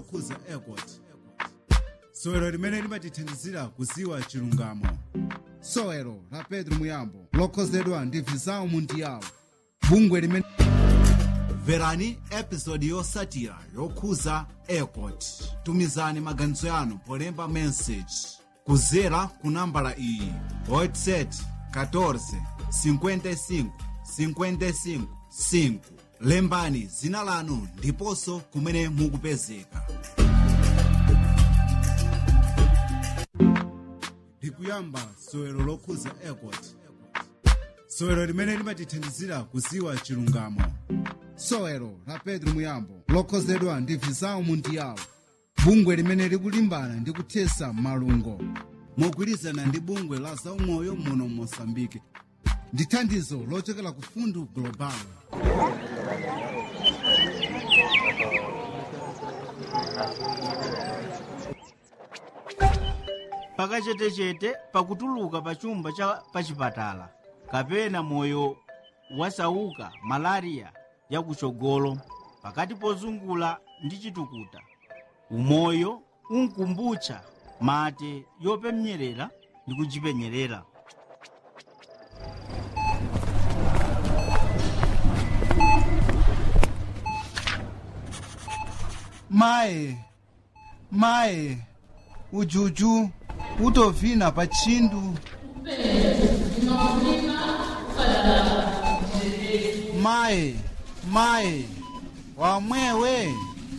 lokhuza airport sowelo limene limatithandizira kuziwa chilungamo sowelo la pedro muyambo lokhozedwa ndi visao mundiyawo bungwe limene mverani episodi yosatira yokhuza airport tumizani maganizo yanu polemba message kuzera ku nambala iyi whatsapp 14 55 55 5 lembani zina lanu ndiponso kumene mukupezeka ndikuyamba sowelo lokhuza airport sowelo limene limatithandizira kuziwa chilungamo sowelo la pedro muyambo lokhozedwa ndi visao mundiyawo bungwe limene likulimbana ndi kuthesa malungo mogwirizana ndi bungwe la zaumoyo muno mosambike ndi thandizo lochokera ku fundu global pakachetechete pakutuluka pa chumba cha pachipatala kapena moyo wasauka malariya yakuchogolo pakati pozungula ndi chitukuta umoyo unkumbutcha mate yopemnyerera ndi kuchipenyerera maye maye ujuju utovina pa tchindu maye maye wamwewe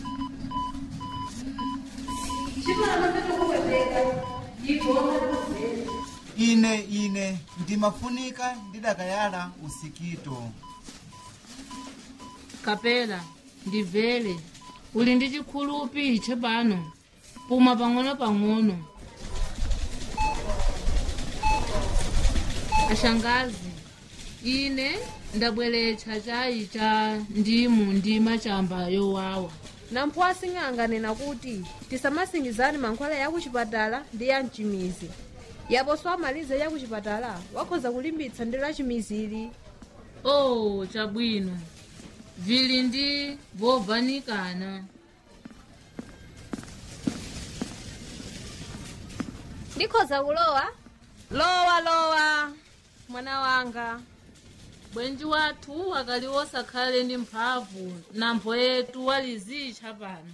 ine ine ndimafunika ndidakayala usikito kapela ndibvere uli ndi chikhulupi chepano puma pang'ono-pang'ono ashangazi ine ndabweretsa chayi cha ndimu ndi machamba yowawa namphwasi ng'anganena kuti tisamasingizani mankhwala ya kuchipatala ndi ya mchimizi yaponso amalize ya kuchipatala wakhoza kulimbitsa ndi la chimizili oh chabwino vili ndi vovanikana ndikhoza kulowa lowa lowa mwana wanga bwenji wathu akali osakhale ndi mphamvu nampho yetu walizitcha pano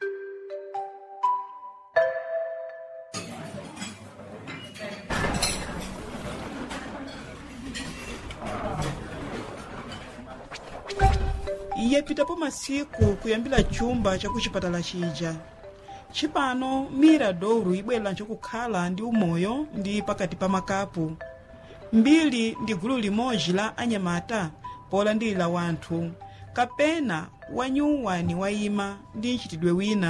iye pitapo masiku kuyambira chumba chakuchipatala chija chipano mira douro ibwera nchokukhala ndi umoyo ndi pakati pa makapu mbiri ndi gulu limodzi la anyamata polandilira wanthu kapena wanyuwani wayima ndi mchitidwe wina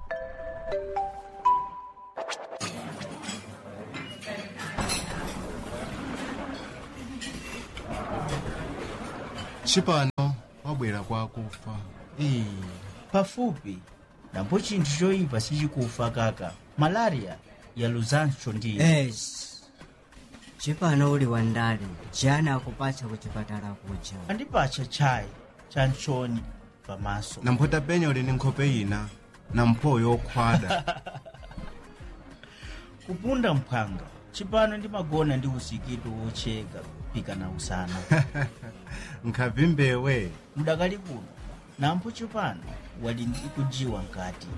chipano wabwera kwa akufa Ee, pafupi napo chinthu choyipa sichikufa kaka malariya yaluzanso ndiyo es chipano uli wandale jana akupatsa kuchipatala kuja andipatcha chayi cha mchoni pamaso namphota penya uli ndi nkhope ina na mpho yokhwada kupunda mphanga chipano ndimagona ndi usikito wocheka pikana usana nkhavi mbewe mudakali kuno nampho chipano wali ndi kujiwa nkati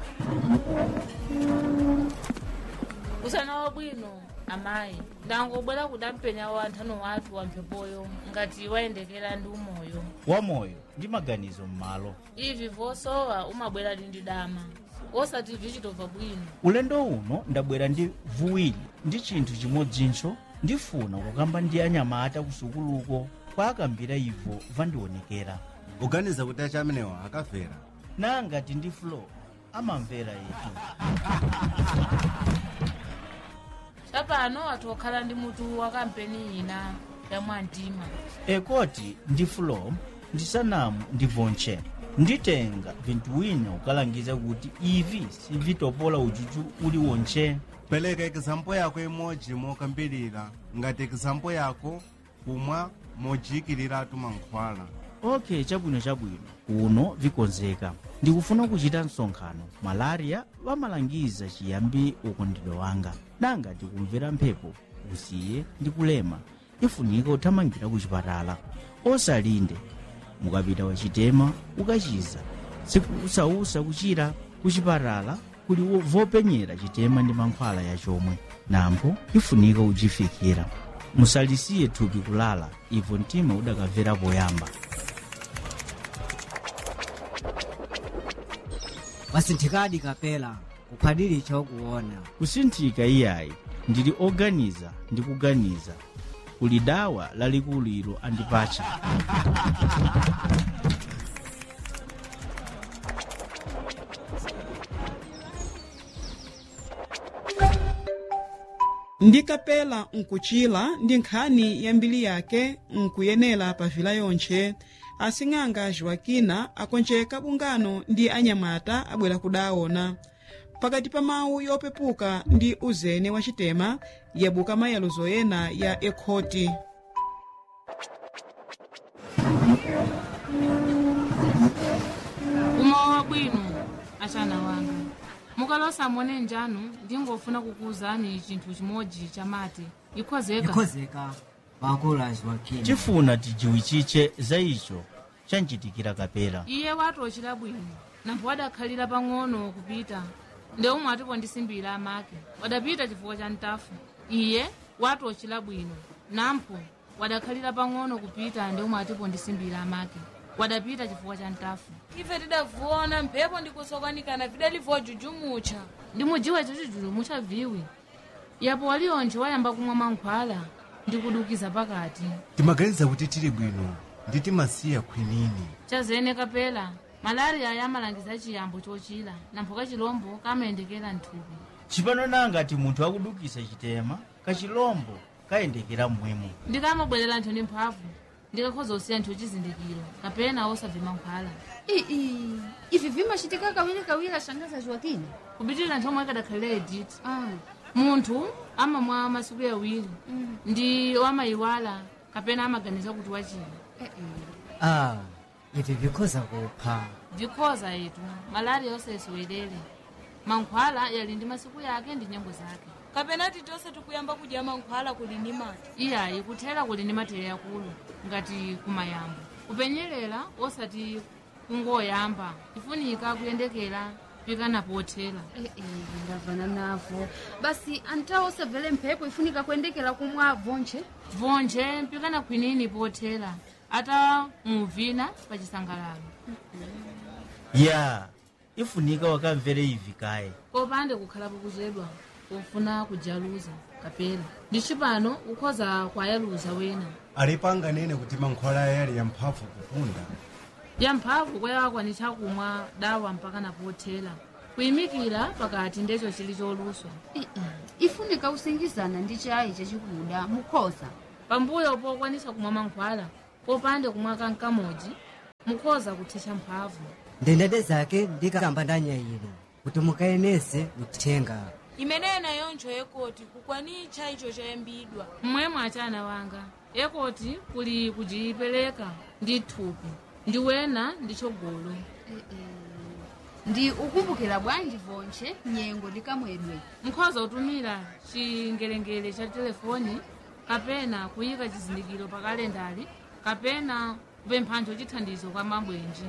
usana wabwino amayi ndangobwera kudampenya wanthano wathu wamphepoyo ngati wayendekera ndi umoyo wamoyo ndi maganizo m'malo ivi vosowa umabwera ndi dama osati vichitobva bwino ulendo uno ndabwera ndi vuwiri ndi chinthu chimodzinso ndifuna kukamba ndi anyamata kusukuluko kwa akambira ivo vandionekera uganiza kuti acha amenewa akafera nangati ndi flo amamvera yetu chapano athu okhala ndi mutu wa kampeni ina ya mwantima ekoti ndi flo ndi sanamu ndi vonche nditenga vinthu wina ukalangiza kuti ivi sivitopola ujuju uli wonche pereka example yako imodzi mokambirira ngati example yako kumwa mojikiliratu mankhwala ok chabwino chabwino kuno vikonzeka ndikufuna kuchita msonkhano malaria vamalangiza chiyambi ukondedwe wanga nanga ndikumvera mphepo usiye ndi kulema ifunika uthamangira ku chipatala osalinde mukapita wachitema ukachiza sikusausa kuchira ku chipatala kuli wo- vopenyera chitema ndi mankhwala yachomwe nampo ifunika uchifikira musalisiye thupi kulala ivo mtima udakamvera poyamba wasinthikadi kapela kuphadili chokuona kusinthika iyayi ndili oganiza ndi kuganiza kuli dawa lalikulu ilo andipacha ndikapela nkuchila ndi nkhani ya mbiri yake nkuyenera pavila yontche asing'anga joakina akonjeka bungano ndi anyamata abwera kudaona pakati pa mawu yopepuka ndi uzene wa chitema yabuka mayaluzo ena ya ekhoti umowa bwino achana wanga mukalosa mone njanu ndingofuna kukuwuzani chinthu chimodzi chamati ikhozeka ikhozeka pakulu a joakina tifuna tijiwichiche za icho chanchitikira kapela iye watochera bwino nampho wadakhalira pang'ono kupita nde umwe atipo ndisimbira amake wadapita chifukwa cha ntafu iye watochera bwino nampho wadakhalira pang'ono kupita nde umwe atipo ndisimbira amake wadapita chifukwa cha ntafu ife tidavuona mphepo ndikusokanikana vidalivojujumucha ndimujiwa chachijulumucha viwi yapo walionje wayamba kumwa mankhwala ndikudukiza pakati timaganiza kuti tili bwino ndi timasiya khwinini chazene kapela malaria yamalangiza chiyambo chochira nampho kachilombo kamayendekera mthupi chipano nangati munthu akudukisa chitema kachilombo kayendekera mmwemo ndikamabwerera nthu ndi mphamvu ndikakhoza kusiya nthu chizindikiro kapena osabve mankhwala ii ivi vimachitika kawirikawiri ashangaza joakina kupitirira nthu omwe kadakhalira editi ah. munthu amamwa masiku awiri ndi wamayiwala kapena amaganiza kuti wachira eh, eh. ah ivi vikhoza kupha vikhoza yetu malaria osesiwelere mankhwala yali ndi masiku yake ndi nyengo zake kapena titonse tikuyamba kudya mankhwala kuli ni mati iyayi kuthera kuli ndi matere akulu ngati kumayambo kupenyerera osati kungoyamba ifunika kuyendekera pikana pothera Eh, eh, ndavana navo basi antawo osamvere mphepo ifunika kuyendekera kumwa vonche vonje mpikana khwinini pothera ata muvina pa chisangalalo ya ifunika wakamvere ivi kaye popande kukhalapo kuchedwa pofuna kujaluza kapena ndi chipano ukhoza kwayaluza wena alipanganene kuti mankhwala yali yamphamvu kupunda yamphamvu kwayawakwanitsa kumwa dawa mpaka napothera kuyimikira pakati ndecho chili choluswa Eh, eh. ifunika kusingizana ndi chayi chachikuda mukhoza pambuyo pokwanisa kumwa mankhwala popande kumwa kankamodzi mukhoza kuthetsa mphamvu ndendete zake ndikamba ndanyayiro kuti mukayenese uthenga imeneyi yonjo yekoti kukwanicha icho chayambidwa mmwemwe achana wanga ekoti kuli kujipereka ndi thupi ndi wena ndi chogolo Eh, eh. ndi ukumbukira bwanji vonche nyengo ndikamwedwe mukhoza kutumira chingelengele cha telefoni kapena kuyika chizindikiro pa kalendali kapena kupemphanjo chithandizo kwa mabwenji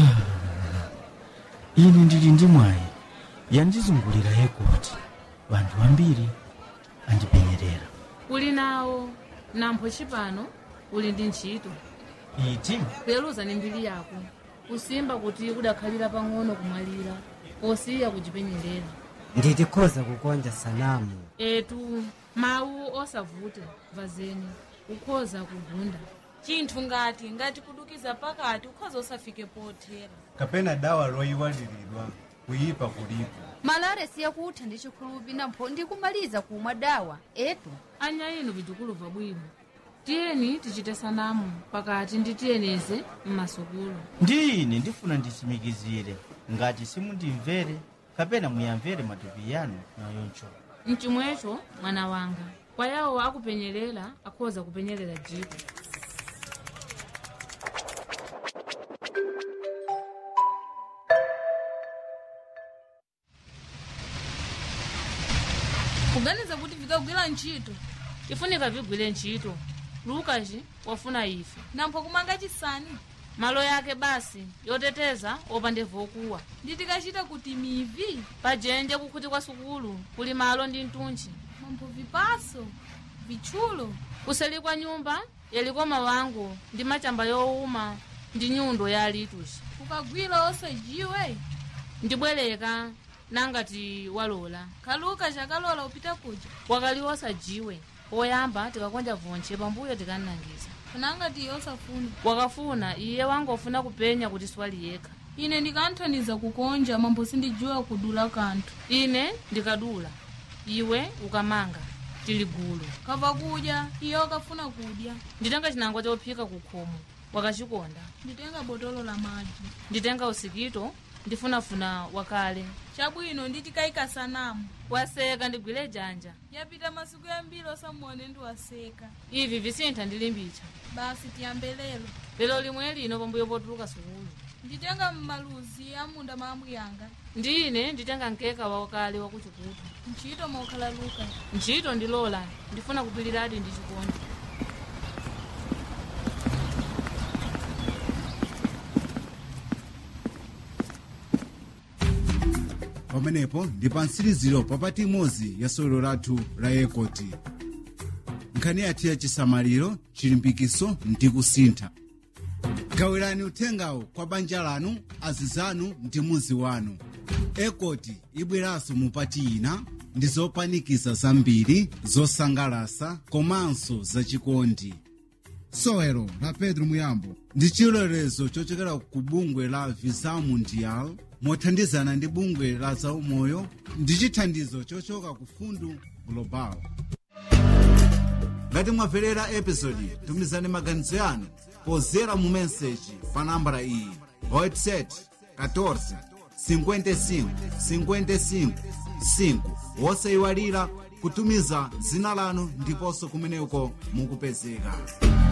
ine ndili ndi mwayi yandizungulira yekoti vanthu ambiri andipenyerera kuli nawo nampho chipano uli ndi ntchito iti kuyeluza ni mbiri yako kusimba kuti kudakhalira pang'ono kumwalira posiya kuchipenyerera nditikhoza kukonja sanamu etu mawu osavuta vazeni ukhoza kugunda chinthu ngati ngati kudukiza pakati ukhoza usafike pothera kapena dawa loyiwaliridwa kuyipa kulipo malare siyakutha ndi chikhulupi nampho ndikumaliza kumwa dawa etu anya inu vitukuluva bwino tiyeni tichite sanamu pakati ndi tiyeneze mmasukulu ndi ine ndifuna ndisimikizire ngati simundimvere kapena muyamvere matupi yanu nayoncho mchimwecho mwana wanga kwa yawo akupenyerera akhoza kupenyerera jiko kuganiza kuti vikagwira ntchito ifunika vigwire ntchito lukaci wafuna ife nampho kumanga chisani malo yake basi yoteteza opande vokuwa nditikachita kuti mivi pajenje kukhuti kwa sukulu kuli malo ndi mtunchi nampho vipaso vitchulo kuseli kwa nyumba yaliko mawango ndi machamba yowuma ndi nyundo ya alituci ukagwira osajiwe ndibwereka nangati walola kaluka chakalola upita kuja wakali osajiwe poyamba tikakonja vonche pambuyo tikanangiza kunangati osafuna wakafuna iye wangofuna kupenya kuti swali yekha ine ndikanthaniza kukonja mambo sindijiwa kudula kanthu ine ndikadula iwe ukamanga tili gulu kava kudya iye wakafuna kudya nditenga chinangwa chophika kukhomo wakachikonda nditenga botolo la madzi nditenga usikito ndifunafuna wakale chabwino nditikayika sanamu waseka ndigwire janja yapita masiku yambiri osamuone ndiwaseka ivi visintha ndilimbicha basi tiyambe lero lero limwe lino pambuyo potuluka sukulu nditenga mmaluzi amunda maamwi yanga ndine nditenga mkeka wakale wakuchikutu ntchito mokhala luka ntchito ndilola ndifuna kupiliradi ndi chikondi pamenepo ndi pa mtsiriziro papati imodzi ya sewero lathu la yekoti nkhani yathu ya chisamaliro chilimbikiso ndi kusintha gawirani uthengawo kwa banja lanu azizanu ndi muzi wanu ekoti ibweranso mupati ina ndi zopanikiza zambiri zosangalasa komanso zachikondi sewero la pedro muyambo ndi chilolezo chochokera ku bungwe la visa mundial mothandizana ndi bungwe la zaumoyo ndi chithandizo chochoka ku fundu global ngati mwamverera episodi tumizani maganizo yanu pozera mu meseji pa nambala iyi whatsapp 14 55 55 5 wosayiwalira kutumiza dzina lanu ndiponso kumeneko mukupezeka